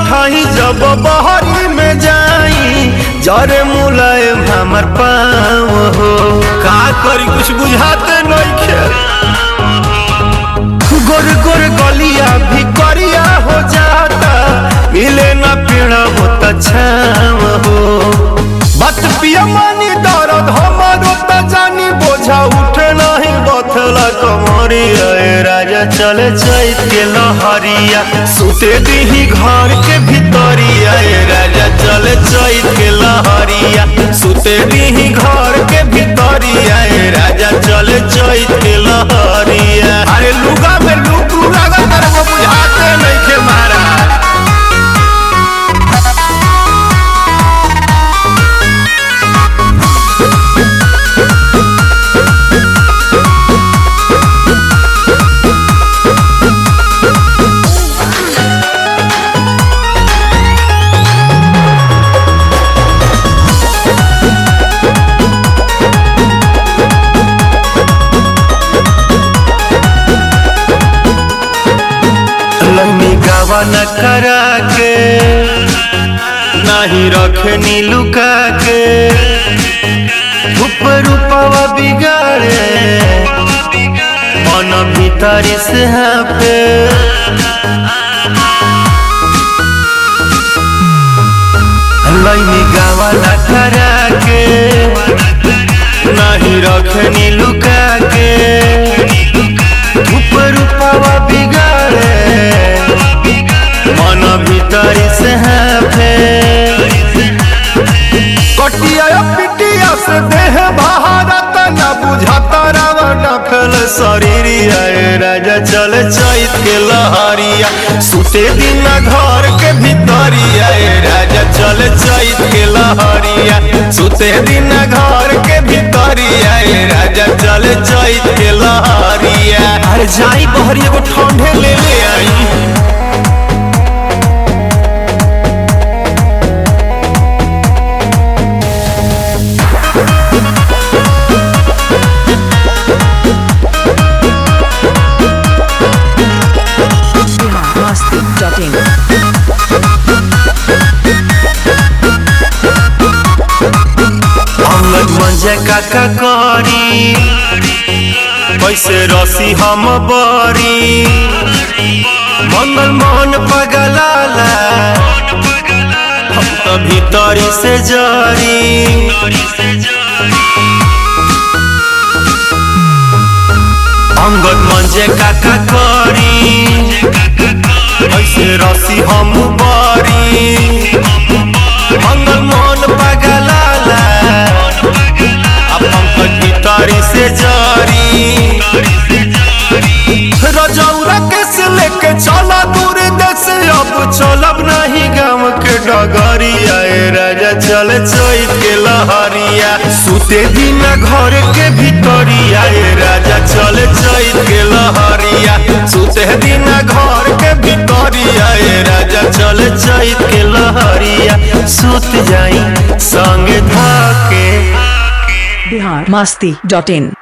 धाई जब बहरी में जाई जरे मुलायम हमर पाँव हो का करी कुछ बुझाते नइखे गोर गोर गलिया भी करिया हो जाता मिले ना पेड़ा होता छाव हो बात पिया मानी दर्द हमारो त जानी बोझा उठे नहीं बथला कमरिया ए राजा चले चैत के लहरिया सुते दीही घर के भितरिया ए राजा चले चैत के लहरिया सुते दीही घर के भितरिया ए राजा चले चैत के लहरिया अरे लुगा में लुकू लागत रे वो बुझाते नहीं के मारा लैनी गावा न करा के नाही रखनी लुका के ऊपर रूपवा बिगाड़े मन भीतरी से हाँ पे लैनी गावा न करा के नाही रखनी लुका के ऊपर रूपवा बिगाड़े मन भीतरी से है फेर कटिया पिटिया से देह भारत न बुझाता रावण फैल शरीरिया ए राजा चल चैत के लहरिया सुते दिन घर के भीतरिया ए राजा चल चैत के लहरिया सुते दिन घर के भीतरिया ए राजा चल चैत के लहरिया अरे जाई बहरी एगो ठंडे ले ले आई biharmasti.in अंगद मंजे काका करी कैसे रसी हम बरी मंगल मोहन पगलाला हम तो भीतरी से जरी अंगद मंजे काका करी कैसे रसी हम बरी मंगल मोहन पगलाला अपन भीतरी से जारी रजौरा कैसे लेके चला दूर देश अब चलब नहीं गाँव के डगरिया ए राजा चल चैत के लहरिया सुते दिन घर के भीतरिया ए राजा चल चैत के लहरिया सुते दिन घर के भीतरिया ए राजा चल चैत के लहरिया सुत जाई संग धाके biharmasti.in